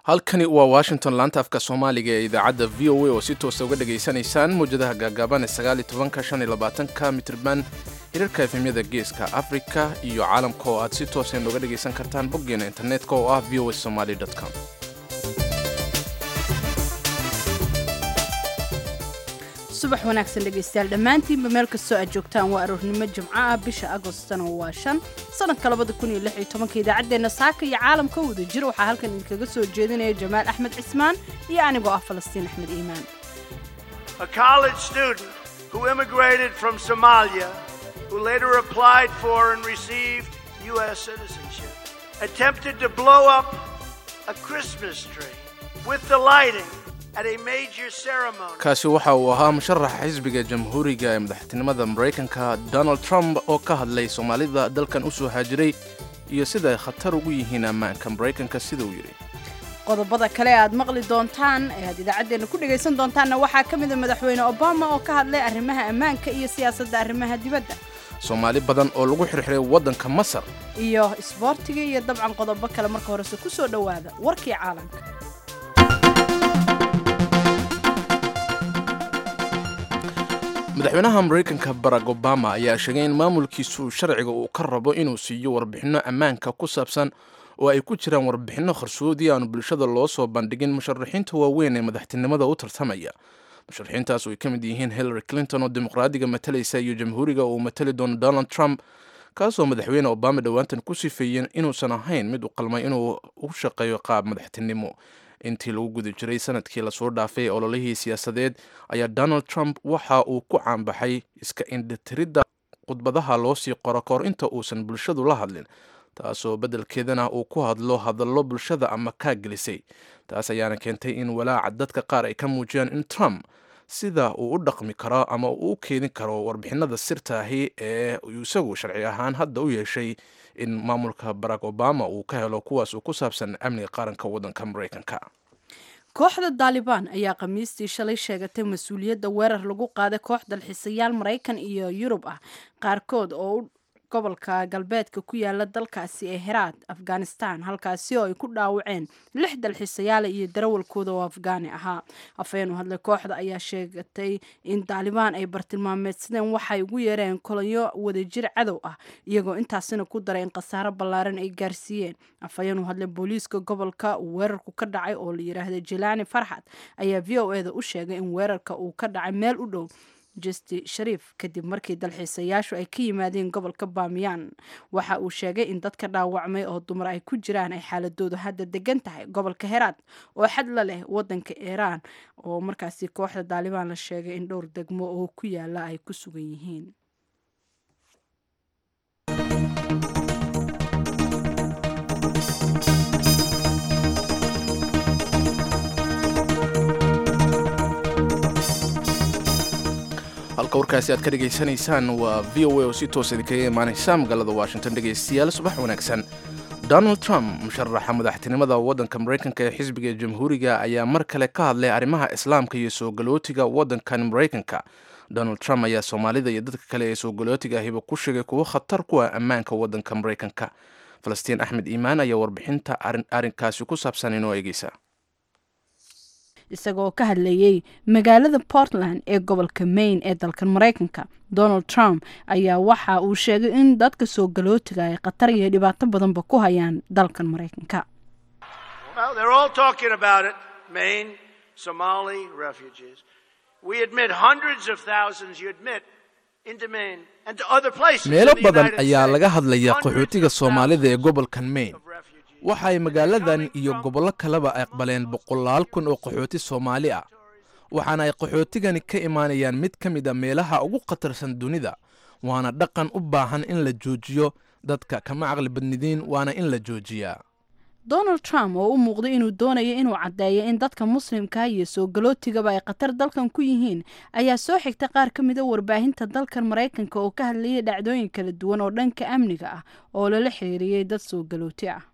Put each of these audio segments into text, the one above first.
halkani waa washington laanta afka soomaaliga ee idaacadda v o a oo si toosa uga dhegaysanaysaan mawjadaha gaagaaban ee sagaaliy tobanka shan iyo labaatanka mitrban hirarka efemyada geeska afrika iyo caalamka oo aad si toosa nooga dhegaysan kartaan boggeena internetka oo ah v o a somaly com subax wanaagsan dhegaystayaal dhammaantiinba meel kastoo aad joogtaan waa aroornimo jimco ah bisha agostana waa shan sanadka labada kun iyo lix iyo tobanka idaacaddeenna saaka iyo caalamka wada jir waxaa halkan idinkaga soo jeedinaya jamaal axmed cismaan iyo anigoo ah falastiin axmed iimaan a college student who immigrated from Somalia, who later applied for and received U.S. citizenship, attempted to blow up a Christmas tree with the lighting at a major ceremony. kaasi waxa uu ahaa musharaxa xisbiga jamhuuriga ee madaxtinimada maraykanka donald trump oo ka hadlay soomaalida dalkan u soo haajiray iyo sida ay khatar ugu yihiin ammaanka maraykanka sida uu yidhi qodobada kale ee aad maqli doontaan ee aad idaacaddeenna ku dhegaysan doontaanna waxaa ka mida madaxweyne obama oo ka hadlay arrimaha ammaanka iyo siyaasadda arrimaha dibadda soomaali badan oo lagu xirxiray waddanka masar iyo isboortiga iyo dabcan qodobo kale marka horese ku soo dhowaada warkii caalamka madaxweynaha maraykanka barack obama ayaa sheegay in maamulkiisu sharciga uu ka rabo inuu siiyo warbixinno ammaanka ku saabsan oo ay ku jiraan warbixinno qarsoodii aanu bulshada loo soo bandhigin musharaxiinta waaweyn ee madaxtinimada u tartamaya musharaxiintaas oo ay ka mid yihiin hillary clinton oo dimuqraadiga matalaysa iyo jamhuuriga uu matali doono donald trump kaasoo madaxweyne obama dhowaantan ku sifeeyeen inuusan ahayn mid u qalmay inuu u shaqeeyo qaab madaxtinimo intii lagu guda jiray sanadkii lasoo dhaafay ololihii siyaasadeed ayaa donald trump waxa uu ku caanbaxay iska indhatiridda khudbadaha loo sii qoro kahor inta uusan bulshadu la hadlin taasoo beddelkeedana uu ku hadlo hadallo bulshada ama kaa gelisay taas ayaana keentay in walaaca dadka qaar ay ka muujiyaan in trump sida uu u dhaqmi karo ama uu u keedin karo warbixinada sirta ahi ee isagu sharci ahaan hadda u yeeshay in maamulka barack obama uu ka helo kuwaas uu ku saabsan amniga qaranka waddanka maraykanka kooxda daalibaan ayaa khamiistii shalay sheegatay mas-uuliyadda weerar lagu qaaday koox dalxiisayaal maraykan iyo yurub ah qaarkood oo u gobolka galbeedka ku yaala dalkaasi ee heraad afghanistan halkaasi oo ay ku dhaawaceen lix dalxiisayaala iyo darawalkooda oo afgaani ahaa afhayeen u hadlay kooxda ayaa sheegatay in daalibaan ay bartilmaameedsadeen waxay ugu yeereen kolonyo wadajir cadow ah iyagoo intaasina ku daray in khasaaro ballaaran ay gaarsiiyeen afhayeen u hadlay booliiska gobolka uu weerarku ka dhacay oo la yidhaahda jelaani farxad ayaa v o e da u sheegay in weerarka uu ka dhacay meel u dhow justi shariif kadib markii dalxiisayaashu ay ka yimaadeen gobolka baamiyaan waxa uu sheegay in dadka dhaawacmay oo dumar ay ku jiraan ay xaaladoodu hadda degan tahay gobolka heraad oo xad la leh wadanka iiraan oo markaasi kooxda daalibaan la sheegay in dhowr degmo oo ku yaala ay ku sugan yihiin halka warkaasi aad ka dhegaysanaysaan waa v o a oo si toosa idinkaga imaanaysa magaalada washington dhegaystayaal subax wanaagsan donald trump musharaxa madaxtinimada waddanka maraykanka ee xisbiga jamhuuriga ayaa mar kale ka hadlay arrimaha islaamka iyo soo galootiga waddankan maraykanka donald trump ayaa soomaalida iyo dadka kale ee soo galootiga ahiba ku sheegay kuwo khatar ku ah ammaanka waddanka maraykanka falastiin axmed iimaan ayaa warbixinta arrinkaasi ku saabsan inoo eegeysa isagoo ka hadlayey magaalada portland ee gobolka maine ee dalkan maraykanka donald trump ayaa waxa uu sheegay in dadka soo galootiga ay khatar iyo dhibaato badanba ku hayaan dalkan maraykanka Well, they're all talking about it Maine, Somali refugees. We admit hundreds of thousands, you admit, into Maine and to other places. meelo in the badan United ayaa States. laga hadlaya Hundreds qaxootiga of soomaalida ee thousands gobolkan maine of refugees. waxa ay magaaladan iyo gobollo kaleba aqbaleen boqolaal kun oo qaxooti soomaali ah waxaana ay qaxootigani ka imaanayaan mid ka mid a meelaha ugu khatarsan dunida waana dhaqan u baahan in la joojiyo dadka kama caqli badnidiin waana in la joojiyaa donald trump oo u muuqday inuu doonayo inuu caddeeyo in dadka muslimka iyo soo galootigaba ay khatar dalkan ku yihiin ayaa soo xigtay qaar ka mida warbaahinta dalkan maraykanka oo ka hadlayay dhacdooyin kala duwan oo dhanka amniga ah oo lala xiriiriyey dad soo galooti ah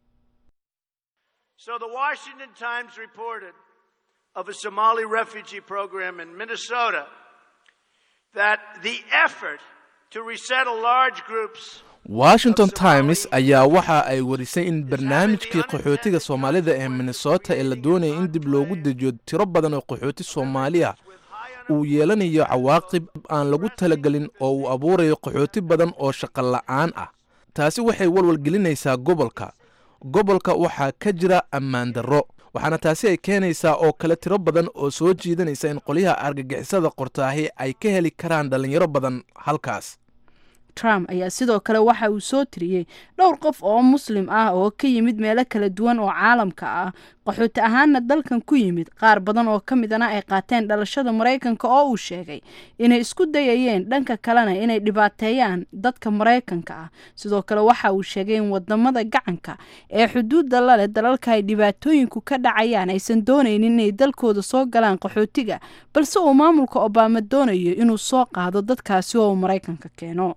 So the Washington Times reported of a Somali refugee program in Minnesota that the effort to resettle large groups washington times ayaa waxa ay warisay in barnaamijkii qaxootiga soomaalida ee minnesota ee la doonaya in dib loogu dejiyo tiro badan oo qaxooti soomaaliya uu yeelanayo cawaaqib aan lagu talagelin oo uu abuurayo qaxooti badan oo shaqo la'aan ah taasi waxay walwalgelinaysaa gobolka gobolka waxaa ka jira ammaan darro waxaana taasi ay keenaysaa oo kale tiro badan oo soo jiidanaysa in qolyaha argagixisada qortaahi ay ka heli karaan dhallinyaro badan halkaas trump ayaa sidoo kale waxa uu soo tiriyey dhowr qof oo muslim ah oo ka yimid meelo kala duwan oo caalamka ah qaxooti ahaanna dalkan ku yimid qaar badan oo ka midana ay qaateen dhalashada maraykanka oo uu sheegay inay isku dayayeen dhanka kalena inay dhibaateeyaan dadka maraykanka ah sidoo kale waxa uu sheegay in wadamada gacanka ee xuduudda laleh dalalka ay dhibaatooyinku ka dhacayaan aysan doonaynin inay dalkooda soo galaan qaxootiga balse uu maamulka obama doonayo inuu soo qaado dadkaasi oo uu maraykanka keeno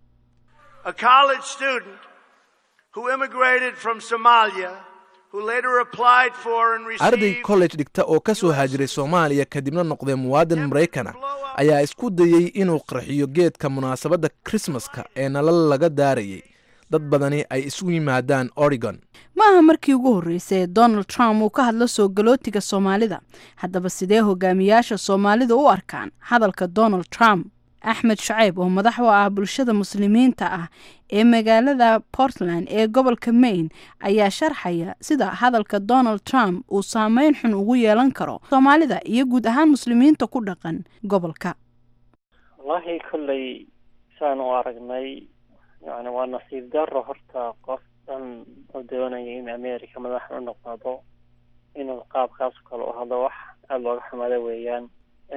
a college student who immigrated from Somalia, who later applied for and arday received college dhigta oo ka soo haajiray soomaaliya kadibna noqday muwaadin maraykan ah ayaa isku dayey inuu qarxiyo geedka munaasabadda krismaska ee nalal laga daarayay dad badani ay isu yimaadaan oregon ma aha markii ugu horreysay ee donald trump uu ka hadlo soo galootiga soomaalida haddaba sidee hogaamiyaasha soomaalida u arkaan hadalka donald trump axmed shaceyb oo madax u ah bulshada muslimiinta ah ee magaalada portland ee gobolka maine ayaa sharxaya sida hadalka donald trump uu saameyn xun ugu yeelan karo soomaalida iyo guud ahaan muslimiinta ku dhaqan gobolka wallaahi kolley saan u aragnay yani waa nasiib daro horta qof dhan oo doonaya in america madax u noqdo inuu qaabkaas kale u hadlo wax aada looga xumaada weeyaan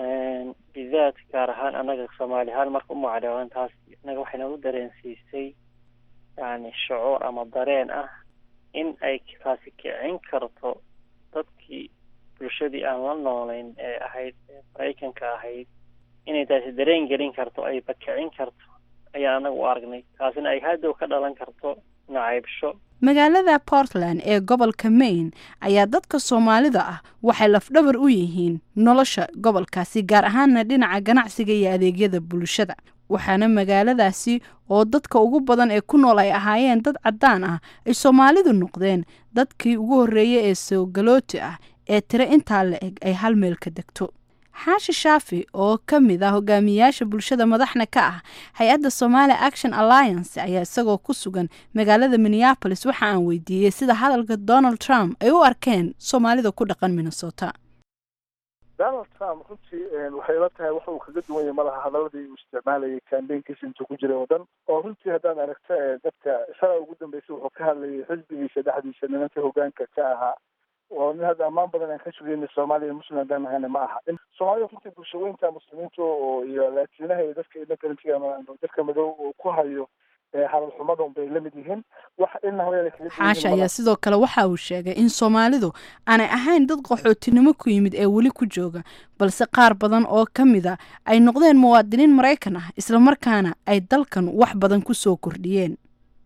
bidaad gaar ahaan annaga soomaali ahaan marka u macdhawaan taas innaga waxay nagu dareensiisay yani shucuur ama dareen ah in ay taasi kicin karto dadkii bulshadii aan la noolayn ee ahayd maraykanka ahayd inay taasi dareen gelin karto ayba kicin karto ayaan annaga u aragnay taasina ay haddow ka dhalan karto nacaybsho magaalada portland ee gobolka maine ayaa dadka soomaalida ah waxay lafdhabar u yihiin nolosha gobolkaasi gaar ahaana dhinaca ganacsiga iyo adeegyada bulshada waxaana magaaladaasi oo dadka ugu badan ee ku nool ay ahaayeen dad caddaan ah ay soomaalidu noqdeen dadkii ugu horreeyay ee soogalooti ah ee tiro intaa la eg ay hal meel ka degto xaashi shaafi oo ka mid ah hogaamiyayaasha bulshada madaxna ka ah hay-adda somaali action alliance ayaa isagoo ku sugan magaalada minneapolis waxa aan weydiiyey sida hadalka donald trump ay u arkeen soomaalida ku dhaqan minnesota donald trump runtii waxay la tahay waxa uu kaga duwan yahay malaha hadaladii uu isticmaalayay kambeynkiisa intuu ku jiray oo dhan oo runtii haddaad aragto dadka shalay ugu dambeysay wuxuu ka hadlayay xisbigiisa dhexdiisa nimanka hogaanka ka ahaa oo nin hadda ammaan badan aan ka sugayna soomaaliya muslim haddaan nahayna ma aha soomaalida runtii bulshaweynta muslimiinta oo iyo laatiinaha iyo dadka idhankarantiga ama dadka madow oo ku hayo hadal xumadan bay la mid yihiin wax ina hooyada kaga xaasha ayaa sidoo kale waxa uu sheegay in soomaalidu aanay ahayn dad qaxootinimo ku yimid ee weli ku jooga balse qaar badan oo ka mid a ay noqdeen muwaadiniin maraykan ah islamarkaana ay dalkan wax badan ku soo kordhiyeen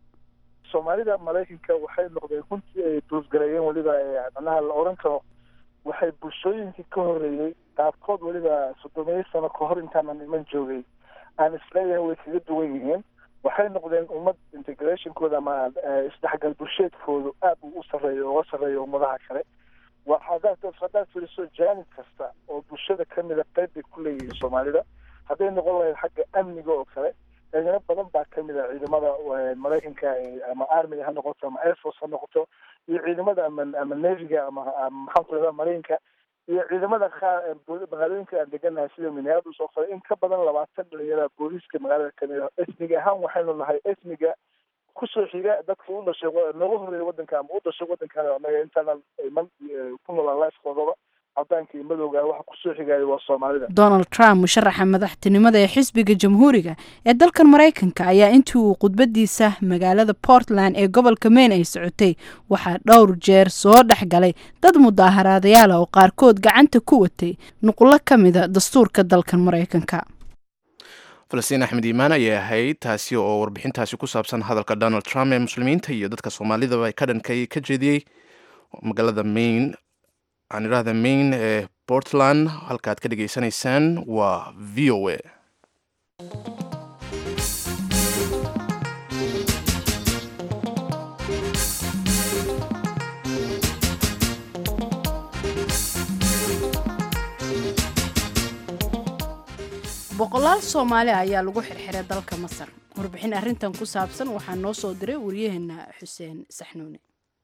soomaalida maraykanka waxay noqdeen runtii ay duusgareeyeen weliba macnaha la oran karo waxay bulshooyinkii ka horreeyey qaarkood weliba soddomiyo sano ka hor intaanan iman joogay aan isleeyahay way kaga duwan yihiin waxay noqdeen ummad integrationkooda ama isdhexgal bulsheedkoodu aad uu u sarreeyo uga sarreeyo ummadaha kale hadaad haddaad fiiriso jaanib kasta oo bulshada kamida qayb bay ku leeyihiin soomaalida hadday noqon lahayd xagga amniga oo kale ciidamo badan baa kamid a ciidamada maraykanka ama armiga ha noqoto ama airforce ha noqoto iyo ciidamada ama ama neviga ama maxaan ku rahdaa maraykanka iyo ciidamada qaar magaalooyinka aan deganahay sida minneapolis oo kale in ka badan labaatan dhalinyara booliiska magaalada kamid ah esmiga ahaan waxaynu nahay esmiga kusoo xiga dadka u dhashay nooga horeeya wadanka ama u dhashay wadankan anaga intaanan iman ku noolaan lifekoodaba cadaanka iyo madowga waxa kusoo xigaya waa soomaalida donald trump musharaxa madaxtinimada ee xisbiga jamhuuriga ee dalkan maraykanka ayaa intii uu khudbadiisa magaalada portland ee gobolka maine ay socotay waxaa dhowr jeer soo dhex galay dad mudaaharaadayaala oo qaarkood gacanta ku watay nuqullo ka mida dastuurka dalkan maraykanka falastiin axmed iimaan ayay ahayd taasi oo warbixintaasi ku saabsan hadalka donald trump ee muslimiinta iyo dadka soomaalidaba ka dhankay ka jeediyey magaalada maine aan idhaahda maine ee portland halkaaad ka dhegaysanaysaan waa v o a boqolaal soomaali ayaa lagu xirxiray dalka masar warbixin arrintan ku saabsan waxaa noo soo diray waryaheena xuseen saxnuune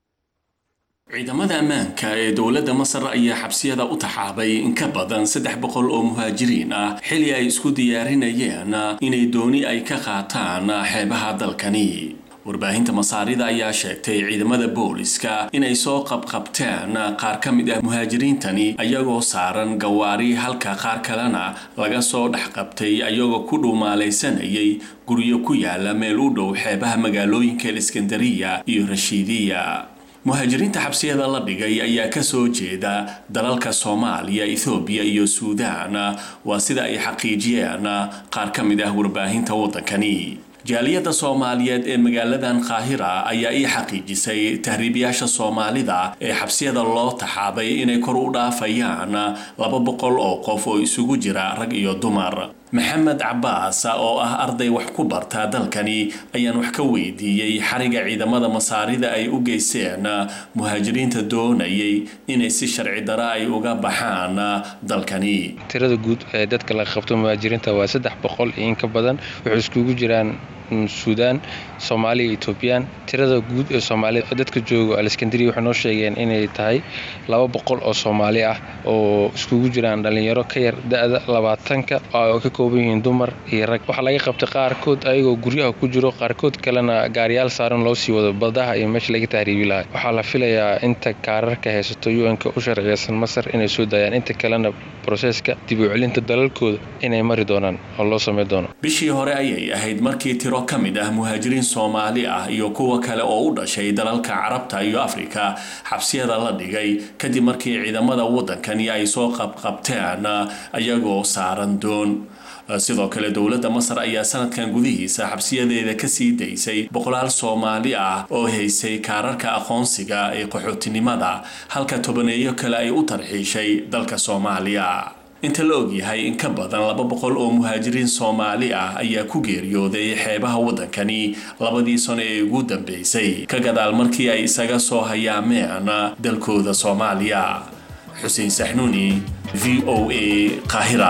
ciidamada ammaanka ee dowladda masar ayaa xabsiyada u taxaabay in ka badan saddex boqol oo muhaajiriin ah xili ay isku diyaarinayeen inay dooni ay ka qaataan xeebaha dalkani warbaahinta masaarida ayaa sheegtay ciidamada booliska inay soo qabqabteen qaar ka mid ah muhaajiriintani ayagoo saaran gawaari halka qaar kalena laga soo dhex qabtay ayagoo ku dhuumaalaysanayay guryo ku yaala meel u dhow xeebaha magaalooyinka iskandariya iyo rashiidiya muhaajiriinta xabsiyada la dhigay ayaa kasoo jeeda dalalka soomaaliya ethoobiya iyo suudaan waa sida ay xaqiijiyeen qaar ka mid ah warbaahinta waddankani jaaliyadda soomaaliyeed ee magaaladan qaahira ayaa ii xaqiijisay tahriibayaasha soomaalida ee xabsiyada loo taxaabay inay kor u dhaafayaan laba boqol oo qof oo isugu jira rag iyo dumar maxamed cabaas oo ah arday wax ku barta dalkani ayaan wax ka weydiiyey xariga ciidamada masaarida ay u geyseen muhaajiriinta doonayay inay si sharci dara ay uga baxaan dalkani tirada guud ee dadka laga qabto muhaajiriinta waa saddex boqol iyo in ka badan wuxuu iskugu jiraan suudaan soomaaliya etoobiyaan tirada guud ee soomaalida dadka jooga aleskandariya waxay noo sheegeen inay tahay laba boqol oo soomaali ah oo iskugu jiraan dhalinyaro ka yar da-da labaatanka oo ka kooban yihiin dumar iyo rag waxaa laga qabtay qaarkood ayagoo guryaha ku jiro qaarkood kalena gaariyaal saaran loo sii wado badaha iyo meesha laga tahriibi lahay waxaa la filayaa inta kaararka haysato u-n-ka u sharciyeysan masar inay soo daayaan inta kalena broseska dib u celinta dalalkooda inay mari doonaan oo loo samey doono bishii hore ayay ahayd markii tiro ka mid ah muhaajiriin soomaali ah iyo kuwa kale oo u dhashay dalalka carabta iyo afrika xabsiyada la dhigay kadib markii ciidamada waddankani ay soo qabqabteen ayagoo saaran doon sidoo kale dowladda masar ayaa sanadkan gudihiisa xabsiyadeeda kasii daysay boqolaal soomaali ah oo haysay kaararka aqoonsiga ee qaxootinimada halka tobaneeyo kale ay u tarxiishay dalka soomaaliya inta la ogyahay in ka badan laba boqol oo muhaajiriin soomaali ah ayaa ku geeriyooday xeebaha waddankani labadii sano ee ugu dambeysay ka gadaal markii ay isaga soo hayaameen dalkooda soomaaliya xuseen saxnuuni v o a qaahira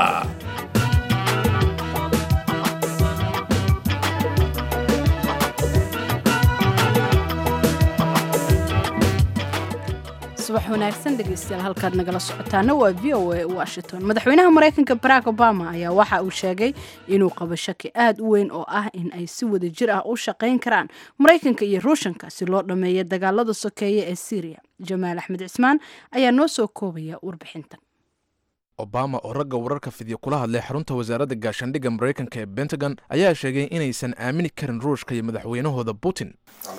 subax wanaagsan dhegeystayaal halkaad nagala socotaana waa v o a washington madaxweynaha maraykanka barack obama ayaa waxa uu sheegay inuu qabo shaki aad u weyn oo ah in ay si wada jir ah u shaqayn karaan maraykanka iyo ruushanka si loo dhammeeyo dagaalada sokeeye ee syriya jamaal axmed cismaan ayaa noo soo koobaya warbixintan obama oo ragga wararka fidyo kula hadlay xarunta wasaaradda gaashaandhigga maraykanka ee bentagon ayaa sheegay inaysan aamini karin ruushka iyo madaxweynahooda putin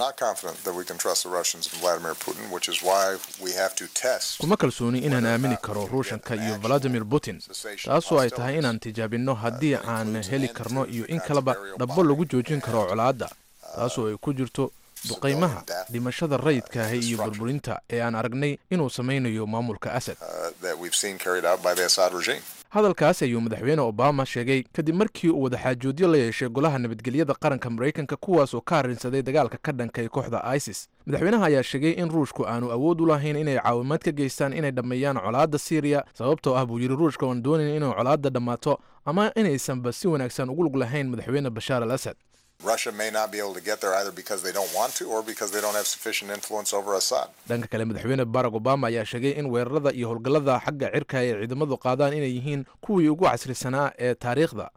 kuma kalsooni inaan aamini karo ruushanka iyo valadimir putin taasoo ay tahay inaan tijaabinno haddii aan heli karno iyo in kaleba dhabbo lagu joojin karo colaadda taasoo ay ku jirto duqaymaha dhimashada rayidkaahi iyo burburinta ee aan aragnay inuu samaynayo maamulka asad hadalkaas ayuu madaxweyne obama sheegay kadib markii uu wadaxaajoodyo la yeeshay golaha nabadgelyada qaranka maraykanka kuwaas oo ka harinsaday dagaalka ka dhankay kooxda isis madaxweynaha ayaa sheegay in ruushku aanu awood u lahayn inay caawimaad ka geystaan inay dhammeeyaan colaadda syriya sababtoo ah buu yidhi ruushka oan doonayn inay colaadda dhammaato ama inaysanba si wanaagsan ugu lug lahayn madaxweyne bashaar al asad dhanka kale madaxweyne barack obama ayaa sheegay in weerarada iyo howlgallada xagga cirka ay ciidamadu qaadaan inay yihiin kuwii ugu casrisanaa ee taariikhda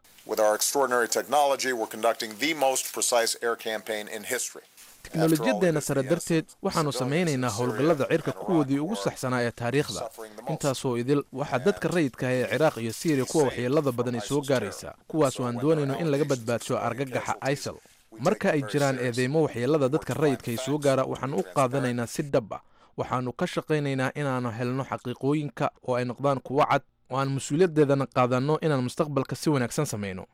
teknolojiyadeenna sare darteed waxaannu samaynaynaa howlgallada cirka kuwoodii ugu saxsanaa ee taariikhda intaasoo idil waxaa dadka rayidka ah ee ciraaq iyo syriya kuwa waxyeelada badan ay soo gaaraysaa kuwaasoo aan doonayno in laga badbaadsho argagaxa isal marka ay jiraan eedeymo waxyeelada dadka rayidka ay soo gaara waxaannu u qaadanaynaa si dhab ah waxaannu ka shaqaynaynaa inaannu helno xaqiiqooyinka oo ay noqdaan kuwo cad oo aan mas-uuliyaddeedana qaadanno inaan mustaqbalka si wanaagsan samayno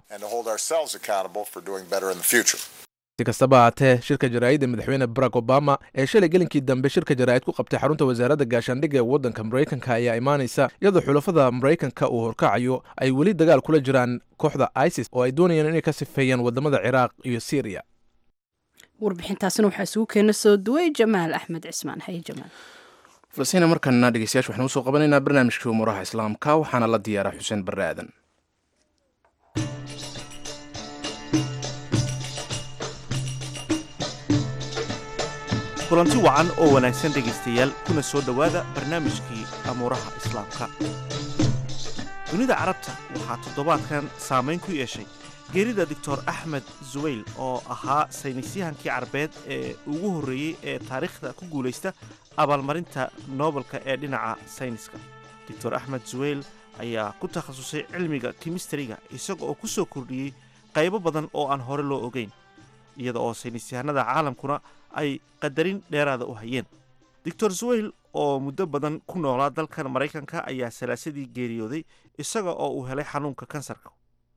si kastaba haatee shirka jaraa'idda madaxweyne barack obama ee shalay gelinkii dambe shirka jaraa'id ku qabtay xarunta wasaaradda gaashaandhigga ee waddanka maraykanka ayaa imaanaysa iyadoo xulafada maraykanka uu horkacayo ay weli dagaal kula jiraan kooxda isis oo ay doonayaan inay ka sifeeyaan waddamada ciraaq iyo syriya warbixintaasna waxaa isugu keena soo duway jamaal axmed cismaan haye jamaal falsiina markana dhegeystayaasha waxaan usoo qabanaynaa barnaamijkii umuuraha islaamka waxaana la diyaaraa xuseen barre aadan kulanti wacan oo wanaagsan dhegaystayaal kuna soo dhowaada barnaamijkii amuuraha islaamka dunida carabta waxaa toddobaadkan saamayn ku yeeshay geerida doctor axmed zuwayl oo ahaa saynisyahankii carbeed ee ugu horreeyey ee taariikhda ku guulaysta abaalmarinta noobelka ee dhinaca sayniska doctor axmed zuwayl ayaa ku takhasusay cilmiga kimistariga isaga oo ku soo kordhiyey qaybo badan oo aan hore loo ogeyn iyada oo saynisyahanada caalamkuna ay qadarin dheeraada u hayeen doctor zuwayl oo muddo badan ku noolaa dalkan maraykanka ayaa salaasadii geeriyooday isaga oo uu helay xanuunka kansarka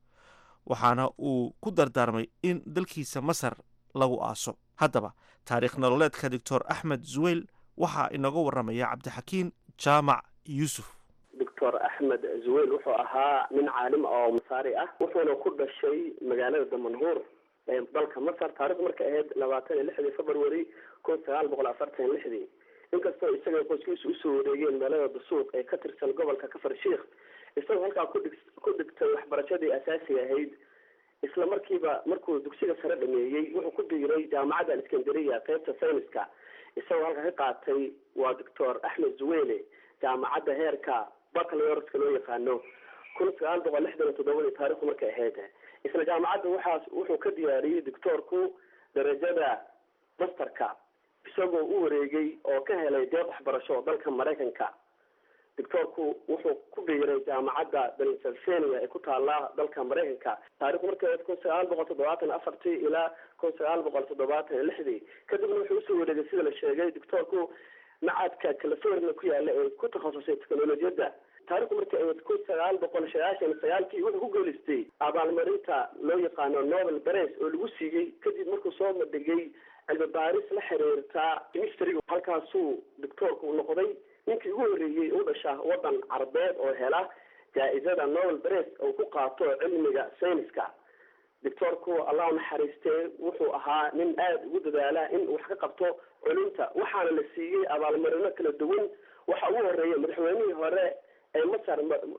waxaana uu ku dardaarmay in dalkiisa masar lagu aaso haddaba taariikh nololeedka doctor axmed zuwayl waxaa inooga warramaya cabdixakiin jaamac yuusuf doctor axmed zuwayl wuxuu ahaa nin caalim oo masaari ah wuxuuna ku dhashay magaalada damanhuur ee dalka masar taarikhdu markay ahayd labaatan iyo lixdii february kun sagaal boqol afartan iyo lixdii inkastoo isaga qoyskiisu usoo wareegeen meelada dasuuq ee ka tirsan gobolka kafar sheikh isagoo halkaa kudhig ku dhigtay waxbarashadii asaasiga ahayd isla markiiba markuu dugsiga sare dhameeyey wuxuu ku biiray jaamacadda aleskandariya qeybta sayniska isagoo halka ka qaatay waa doctor axmed zuwele jaamacadda heerka bacalorska loo yaqaano kun sagaal boqol lixdan iyo toddobadii taarikhdu markay ahayd isla jaamacadda waxaas wuxuu ka diyaariyey doctoorku darajada masterka isagoo u wareegay oo ka helay deeq waxbarasho dalka maraykanka doctoorku wuxuu ku biiray jaamacadda pennsylvania ee ku taala dalka maraykanka taarikhdu markay ahayd kun sagaal boqol toddobaatan afartii ilaa kun sagaal boqol toddobaatan iyo lixdii kadibna wuxuu usoo wareegay sida la sheegay doctoorku macadka california ku yaala ee ku takhasusay technolojiyadda taarikhdu markay ahayd kun sagaal boqol sagaashan sagaalkii wuxuu ku geelistay abaalmarinta loo yaqaano nobel bares oo lagu siiyey kadib markuu soo madhigay cilmi baaris la xiriirta chemistryga halkaasuu doctoorku noqday ninkii ugu horreeyey u dhasha waddan carbeed oo hela jaa-isada nobel bares oo ku qaato cilmiga sayniska doctoorku allah u naxariistee wuxuu ahaa nin aada ugu dadaala in wax ka qabto culinta waxaana la siiyey abaalmarino kala duwan waxa ugu horeeya madaxweynihii hore ee masar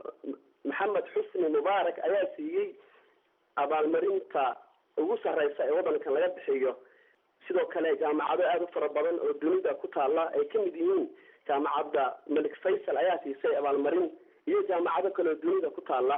maxamed xusni mubaarak ayaa siiyey abaalmarinta ugu sarreysa ee waddankan laga bixiyo sidoo kale jaamacado aada u fara badan oo dunida ku taala ay ka mid yihiin jaamacadda malik faysal ayaa siisay abaalmarin iyo jaamacado kale oo dunida ku taala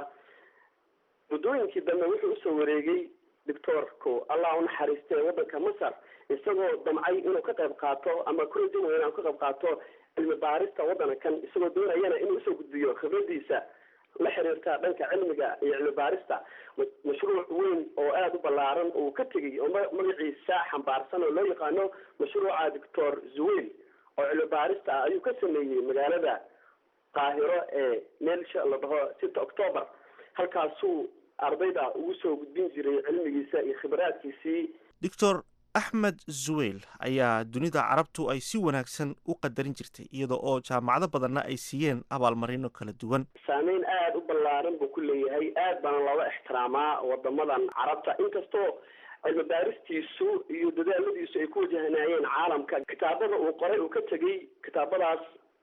muddooyinkii dambe wuxuu usoo wareegay doctoorku allah u naxariistay waddanka masar isagoo damcay inuu ka qayb qaato ama kurajin weyna ka qayb qaato cilmi baarista waddankan isagoo doonayana inuu usoo gudbiyo khibradiisa la xiriirta dhanka cilmiga iyo cilmi baarista mashruuc weyn oo aada u ballaaran uu ka tegay oo magaciisa xambaarsan oo loo yaqaano mashruuca doctor zuwayl oo cilmi baarista ah ayuu ka sameeyey magaalada qaahiro ee meelsha la dhaho sita october halkaasuu ardayda ugu soo gudbin jiray cilmigiisa iyo khibraadkiisii doctor axmed zuwayl ayaa dunida carabtu ay si wanaagsan u qadarin jirtay iyada oo jaamacado badanna ay siiyeen abaalmarino kala duwan saameyn aada u ballaaran buu ku leeyahay aad baana looga ixtiraamaa wadamadan carabta inkastoo cilmi baaristiisu iyo dadaaladiisu ay ku wajahnaayeen caalamka kitaabada uu qoray uu ka tegey kitaabadaas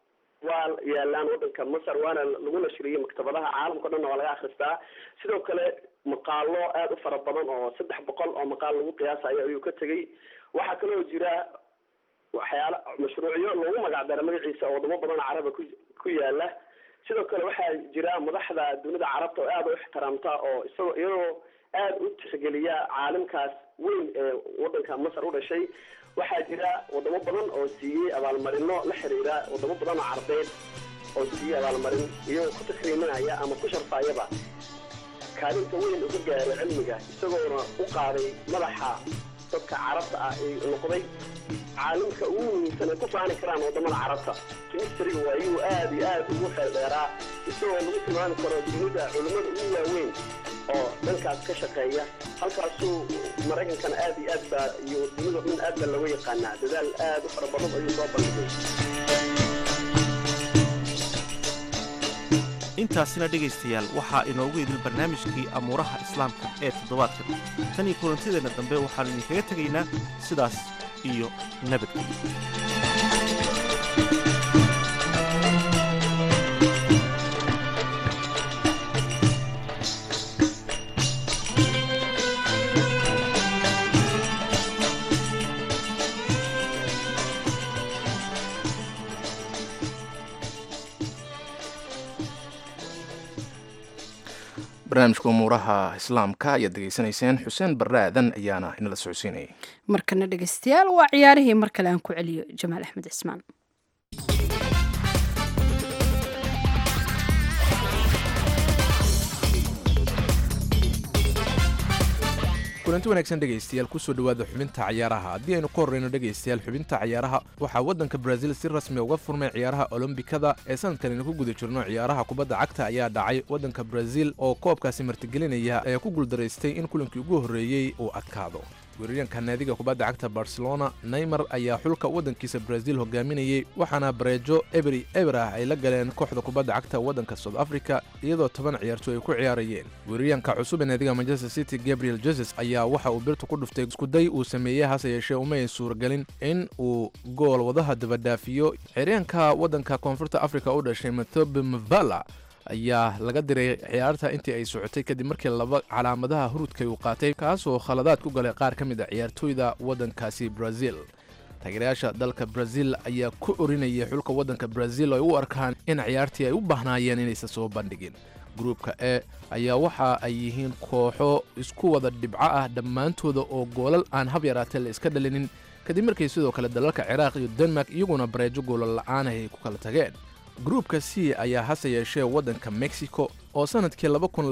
waa yaalaan waddanka masar waana lagu nashriyey maktabadaha caalamka o dhanna waa laga akhristaa sidoo kale maqaalo aada u fara badan oo saddex boqol oo maqaal lagu qiyaasayo ayuu ka tegey waxaa kaloo jira waxyaala mashruucyo lagu magac dara magaciisa oo wadamo badan oo caraba ku ku yaala sidoo kale waxaa jira madaxda dunida carabta oo aada u ixtiraamta oo isagoo iyadoo aada u tixgeliya caalimkaas weyn ee waddanka masar u dhashay waxaa jira wadamo badan oo siiyey abaalmarino la xiriira wadamo badan oo carbeed oo siiyey abaalmarin iyagoo ku takriiminaya ama ku sharfaayaba kaalinta weyn uga gaaray cilmiga isagoona u qaaday madaxa dadka carabta ah ee noqday caalimka ugu muhiimsan ay ku faani karaan wadamada carabta chemistryga waa iyuu aada iyo aada ugu xeel dheeraa isagoo lagu tilmaami karo dunida culimmada ugu waaweyn oo dhankaas ka shaqeeya halkaasuu maraykankana aada iyo aad baa iyo dunida dhan aad baa looga yaqaanaa dadaal aada u fara badan ayuu soo bandhigay intaasina dhegaystayaal waxaa inoogu idil barnaamijkii amuuraha islaamka ee toddobaadkan tan iyo kulantideenna dambe waxaannu idinkaga tegaynaa sidaas iyo nabadgelyo barnaamijka umuuraha islaamka ayaad degeysanayseen xuseen barre aadan ayaana inala socodsiinayay markana dhegeystayaal waa ciyaarihii mar kale aan ku celiyo jamaal axmed cismaan kulanti wanaagsan dhegaystayaal kusoo dhowaada xubinta cayaaraha haddii aynu ka horreyno dhegaystayaal xubinta cayaaraha waxaa waddanka brazil si rasmi uga furmay ciyaaraha olombikada ee sanadkanaynu ku guda jirno ciyaaraha kubadda cagta ayaa dhacay waddanka brazil oo koobkaasi martigelinaya ee ku guuldaraystay in kulankii ugu horreeyey uu adkaado weeraryaenka naadiga kubadda cagta barcelona neymar ayaa xulka waddankiisa brazil hogaaminayey waxaana bareejo eberi eber ah ay la galeen kooxda kubadda cagta waddanka south africa iyadoo toban ciyaartooy ay ku ciyaarayeen weeraryaenka cusub ee naadiga manchester city gabriel jesus ayaa waxa uu birta ku dhuftay iskuday uu sameeyey hase yeeshee uma ay suuragelin in uu gool wadaha dabadhaafiyo xeryaanka waddanka koonfurta africa u dhashay mathobe mavala ayaa laga diray ciyaarta intii ay socotay kadib markii laba calaamadaha hurudkay uu qaatay kaasoo khaladaad ku galay qaar ka mid a ciyaartooyda waddankaasi brazil taageerayaasha dalka brazil ayaa ku orinayay xulka waddanka brazil oo ay u arkaan in ciyaartii ay u baahnaayeen inaysan soo bandhigin gruupka e ayaa waxa ay yihiin kooxo isku wada dhibco ah dhammaantooda oo goolal aan hab yaraatee la iska dhalinin kadib markii sidoo kale dalalka ciraaq iyo denmark iyaguna bareejo goolal la'aan ay ku kala tageen gruupka c ayaa hase yeeshee waddanka mexico oo sanadkii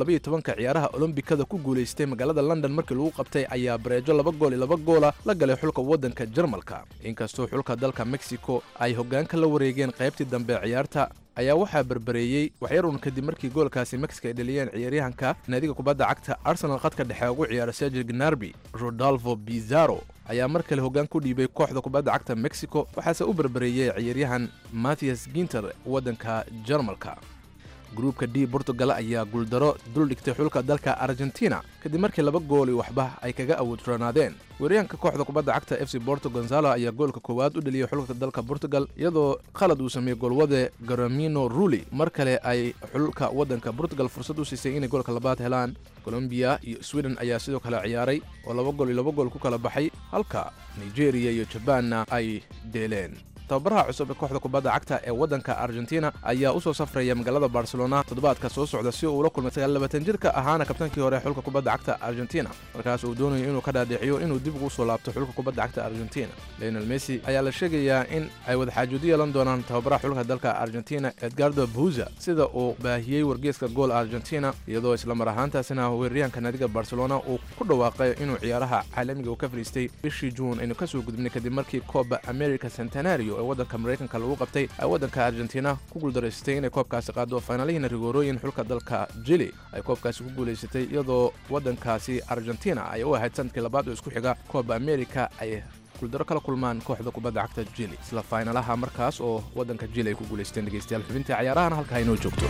ka ciyaaraha olombikada ku guulaystay magaalada london markii lagu qabtay ayaa bareejo laba gool iyo laba goola la galay xulka waddanka jarmalka inkastoo xulka dalka mexico ay hoggaanka la wareegeen qaybtii dambe ciyaarta ayaa waxaa berbereeyey waxyarun kadib markii goolkaasi mexico ay dhaliyeen ciyaaryahanka naadiga kubadda cagta arsenal khadka dhexe ugu ciyaara sergil gnarbi rodolfo bizarro ayaa mar kale hoggaan ku dhiibay kooxda kubadda cagta mexico waxaase u berbereeyey ciyaaryahan mathias ginter waddanka jarmalka gruupka d portugal ayaa guuldaro duldhigtay xulka dalka argentina kadib markii laba gooli waxba ay kaga awoodronaadeen weeryaanka kooxda kubadda cagta f c borto gonzalo ayaa goolka koowaad u dheliyey xulka dalka portugal iyadoo khalad uu sameeyey goolwade garamino ruli mar kale ay xulka waddanka portugal fursad u siisay inay goolka labaad helaan colombiya iyo sweden ayaa sidoo kale ciyaaray oo laba gool iyo laba gool ku kala baxay halka nigeria iyo jabaanna ay dheeleen tababaraha cusub ee kooxda kubadda cagta ee waddanka argentina ayaa u soo safraya magaalada barcelona toddobaadka soo socda si uu ula kulmay sagaallabaatan jirka ahaana kabtaankii hore xulka kubadda cagta argentina markaas uu doonayo inuu ka dhaadhiciyo inuu dib ugu soo laabto xulka kubadda cagta argentina leonel messi ayaa la sheegayaa in ay wadaxaajuudo yeelan doonaan tababaraha xulka dalka argentina edgardo buza sida uu baahiyey wargeeska gool argentina iyadoo islamar ahaantaasina weeraryahanka naadiga barcelona uu ku dhawaaqay inuu ciyaaraha caalamiga uu ka fadhiistay bishii juun aynu kasoo gudbinay kadib markii kooba america centenario ee waddanka maraykanka lagu qabtay ay waddanka argentina ku guuldaraysatay inay koobkaasi qaado faynalihiina rigoorooyin xulka dalka jili ay koobkaasi ku guulaysatay iyadoo waddankaasi argentina ay u ahayd sanadkii labaad oo isku xiga kooba america ay guuldaro kala kulmaan kooxda kubadda cagta jili isla faynalaha markaas oo waddanka jili ay ku guulaysteen dhegeystayaal xubintii cayaarahana halka haynoo joogto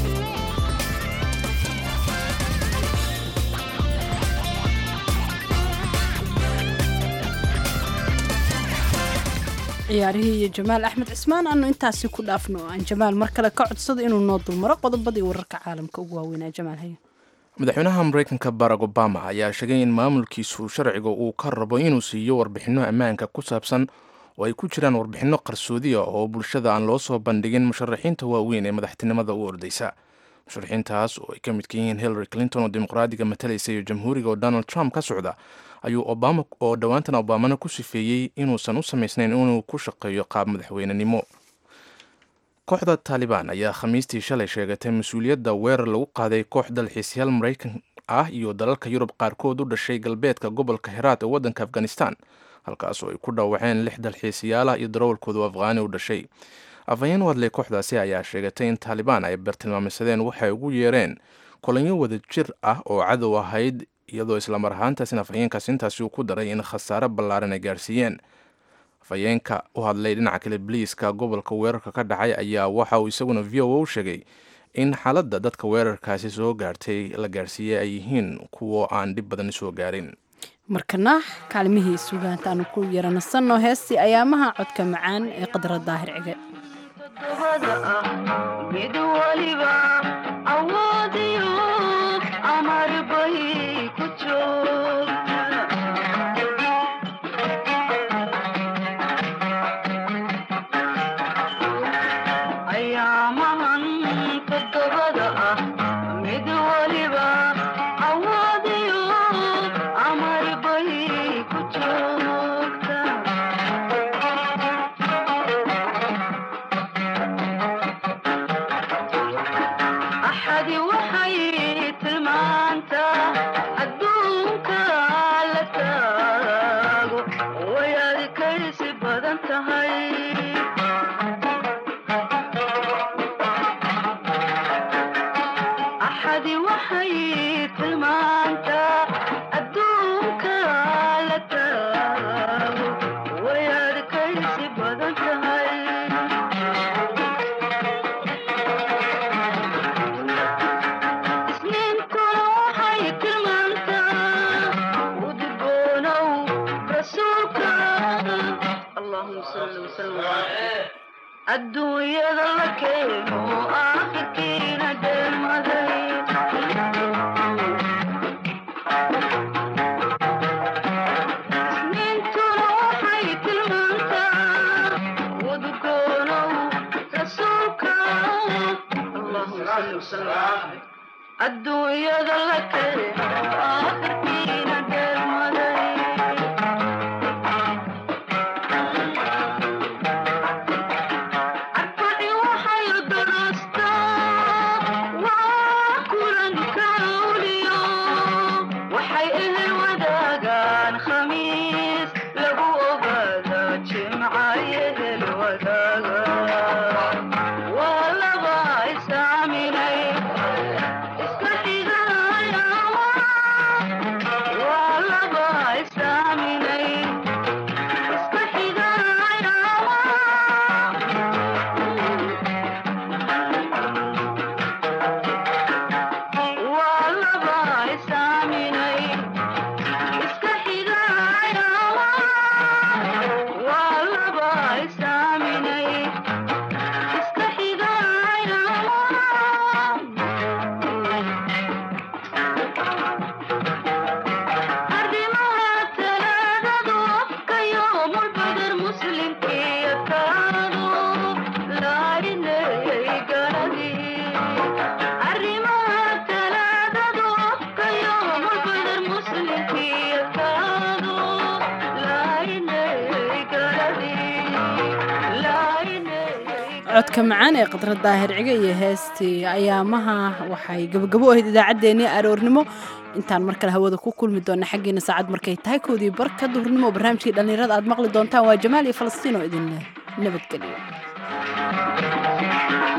ciyaarihii iyo jamaal axmed cismaan aanu intaasi ku dhaafno oo aan jamaal mar kale ka codsado inuu noo dulmaro qodobadii wararka caalamka ugu waaweynaa jamaal hayo madaxweynaha maraykanka barack obama ayaa sheegay in maamulkiisu sharciga uu ka rabo inuu siiyo warbixinno ammaanka ku saabsan oo ay ku jiraan warbixinno qarsoodiya oo bulshada aan loo soo bandhigin musharaxiinta waaweyn ee madaxtinimada u ordaysa musharaxiintaas oo ay ka midka yihiin hillary clinton oo dimuqraadiga matalaysa iyo jamhuuriga oo donald trump ka socda ayuu obama oo dhowaantan obamana ku sifeeyey inuusan u samaysnayn inuu ku shaqeeyo qaab madaxweynenimo kooxda taalibaan ayaa khamiistii shalay sheegatay mas-uuliyadda weerar lagu qaaday koox dalxiisyaal maraykan ah iyo dalalka yurub qaarkood u dhashay galbeedka gobolka heraat ee waddanka afghanistan halkaas oo ay ku dhaawaceen lix dalxiisayaalah iyo darawalkoodu afghaani u dhashay afhayeen u hadlay kooxdaasi ayaa sheegatay in taalibaan ay bartilmaameysadeen waxay ugu yeereen kolanyo wada jir ah oo cadow ahayd iyadoo islamar ahaantaasina afhayeenkaas intaasi uu ku daray in khasaare ballaaran ay gaarsiiyeen afhayeenka u hadlay dhinaca kale boliiska gobolka weerarka ka dhacay ayaa waxa uu isaguna v o u sheegay in xaaladda dadka weerarkaasi soo gaartay la gaarsiiyey ay yihiin kuwo aan dhib badan soo gaarin markana kaalmihii sugaantaanu ku yaranasanno heestii ayaamaha codka macaan ee qadra daahir cige mid waliba awoodiyo amar bay ku joogta ayaamahan todobada ah mid waliba اللهم صل وسلم وبارك adduunyada la keeno aakhirkiina dheelmaday isniintuna waxay tilmaantaa wadgoonow rasuulka allahuma salli wasalam adduunyada la keeno aakhirkiina dheelmaday arbaci waxay darastaa waa kulanka awliyo waxay ehel wadaagaan khamiis lagu ogaada jimca ehel wadaaga waa laba isaaminay iska xigaya waa laba isaaminay iska xigaya waa laba isaaminay iska xigaya waa laba isaaminay iska xigaya arrimaha talaadadu afka yoomulbadar muslimkiya kaadu laarinayay garadii arrimaha talaadadu afka yoomulbadar muslimkiya kaadu laarinayay garadii laarinayay codka macaan ee khadra daahir ciga iyo heestii ayaamaha waxay gabagabo ahayd idaacaddeenii aroornimo intaan mar kale hawada ku kulmi doona xaggiina saacad markay tahay koodii barka duhurnimo barnaamijkii dhallinyarada aad maqli doontaan waa jamaal iyo falastiin oo idin leh nabadgelyo